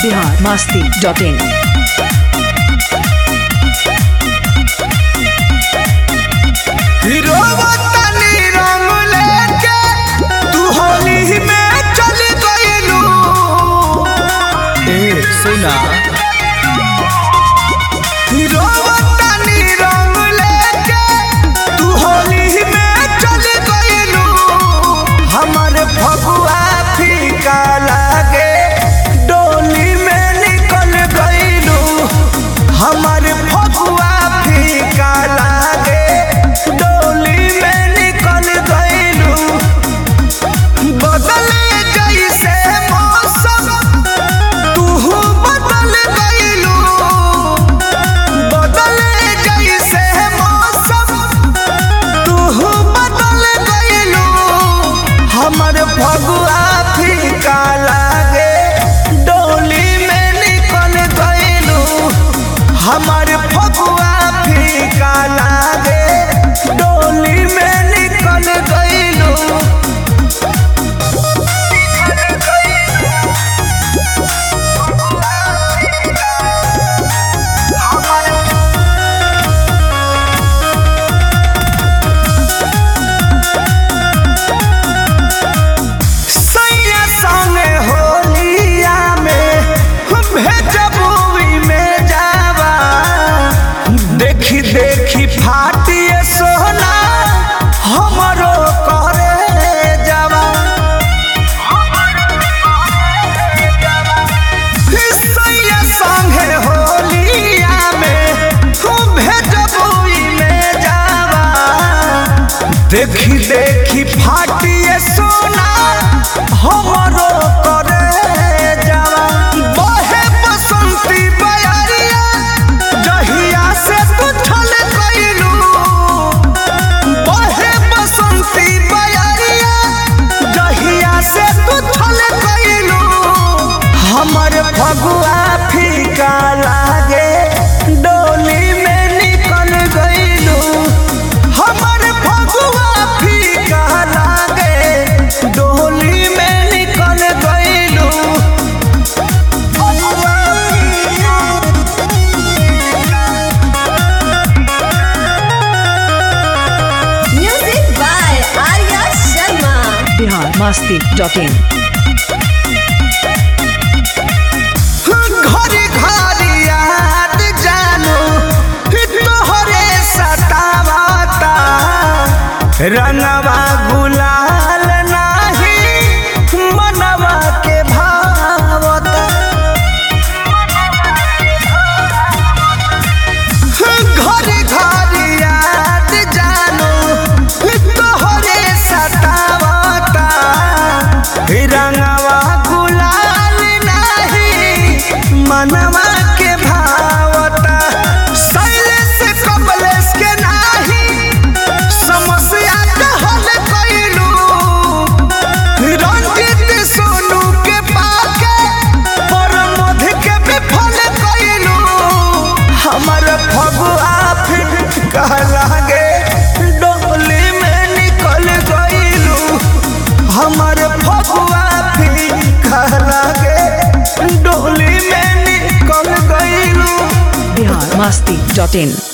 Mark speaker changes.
Speaker 1: Bihar Masti dot इन
Speaker 2: रोवतनी रंग लेके तू होली में चली गइलू
Speaker 3: ए सुना
Speaker 2: रोवतनी रंग लेके तू होली में चली गइलू हमर फगुआ फीका लागे डोली में निकल गइलू हमर फगुआ फीका लागे डोली में निकल गइलू बदले जैसे मौसम तूहू बदल गइलू बदले जैसे मौसम तूहू बदल गइलू हमर फगुआ फीका लागे डोली में निकल गइलू हमर फगुआ फीका लागे डोली में निकल गइलू सैया संगे होलिया में भेजबुई में जावा देखी देखी फाटिए सोना हमरो करे जावा सैया संगे होलिया में भेजबुई में जावा देखी देखी फाटिए सोना हमरो करे जावा बहे बसंती बयरिया जहिया से तू छल गइलू बहे बसंती बयरिया जहिया से तू छल गइलू हमर फगुआ फीका लागे डोली में निकल गइलू हमर फगुआ फीका लागे डोली में निकल गइलू
Speaker 4: Music by Arya Sharma.
Speaker 1: Bihar Masti dot in
Speaker 2: घरी घरी याद जानू तोहरे सतावता रंगवा गुलाल नाही मनवा के भावता घरी घरी याद जानू तोहरे सतावता रंगवा गुलाल नाही मनवा के भावता शैलेश कमलेश के नाही समस्या के हल कइलू रंजित सोनू के पाके परमध के विफल कइलू हमर फगुआ फिर कहलागे डोली में निकल गइलू हमर फगुआ फिर कहलागे डोली में निकल गइलू
Speaker 1: बिहार मस्ती डॉट इन